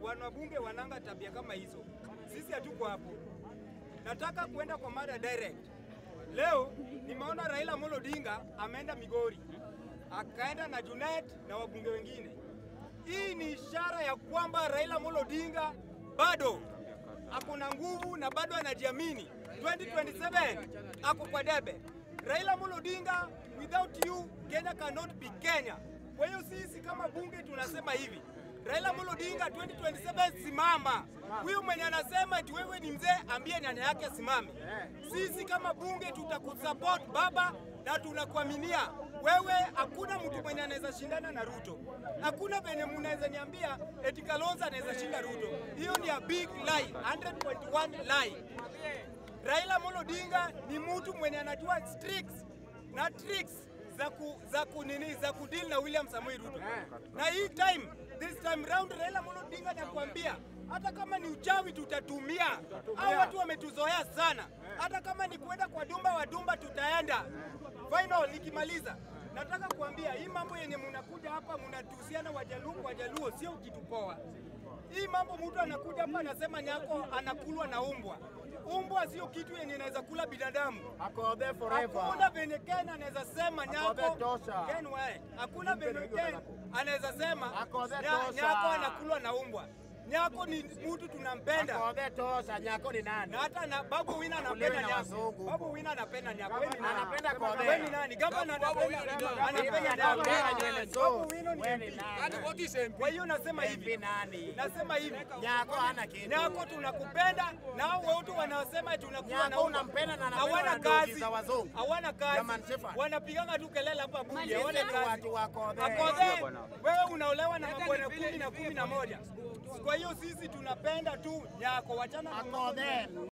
wanabunge wananga tabia kama hizo. Sisi hatuko hapo. Nataka kuenda kwa mada direct. Leo nimeona Raila Amolo Odinga ameenda Migori, akaenda na Junet na wabunge wengine. Hii ni ishara ya kwamba Raila Amolo Odinga bado ako na nguvu na bado anajiamini. 2027 ako kwa debe. Raila Amolo Odinga, without you Kenya cannot be Kenya. Kwa hiyo sisi kama bunge tunasema hivi, Raila Amolo Odinga 2027 simama. Huyu mwenye anasema eti wewe ni mzee, ambie nyanya yake asimame. Sisi kama bunge tutakusupport baba, na tunakuaminia wewe. Hakuna mtu mwenye anaweza shindana na Ruto, hakuna venye mnaweza niambia eti Kalonzo anaweza shinda Ruto. Hiyo ni a big lie, 100.1 lie. Raila Amolo Odinga ni mtu mwenye anajua tricks na tricks za ku, za ku nini za kudeal na William Samoei Ruto. Na hii time this time round Raila Amolo Odinga nakwambia hata kama ni uchawi tutatumia. Hao watu wametuzoea sana. Hata kama ni kwenda kwa Dumba wa Dumba tutaenda. Final nikimaliza nataka kuambia hii mambo yenye mnakuja hapa mnatuhusiana Wajaluo kwa Wajaluo sio kitu poa. Hii mambo mtu anakuja hapa anasema nyako anakulwa na umbwa. Umbwa sio kitu yenye inaweza kula binadamu. Ako there forever. Hakuna venye Ken anaweza sema nyako there tosha. Ken wewe. Hakuna venye Ken anaweza sema Ako there nya- tosha. nyako anakulwa na umbwa. Nyako ni mtu tunampenda. Ako there tosha. Nyako ni nani? Na hata na Babu Wina Kulewe anapenda na nyako. wazungu. Babu Wina anapenda nyako. Wewe ni nani? Anapenda Kobe. Wewe ni nani? Gavana anapenda anapenda Mimi nyako. anapenda nywele Babu nzuri. Wino ni Wewe ni MP. nani? Kwa hiyo nasema MP hivi. nani? Nasema hivi. Nyako hana kitu. Nyako tunakupenda na hao watu wanaosema tunakuwa Nyako na umbwa. unampenda na anapenda hawana na ndugu kazi, za wazungu. hawana kazi, German Shepherd. wanapiganga tu kelele hapa bunge, hawana Sisi kazi. watu wako there. Akodhe, wewe unaolewa na mabwana kumi na kumi na moja. Kwa hiyo sisi tunapenda tu Nyako, wachana na Ako there.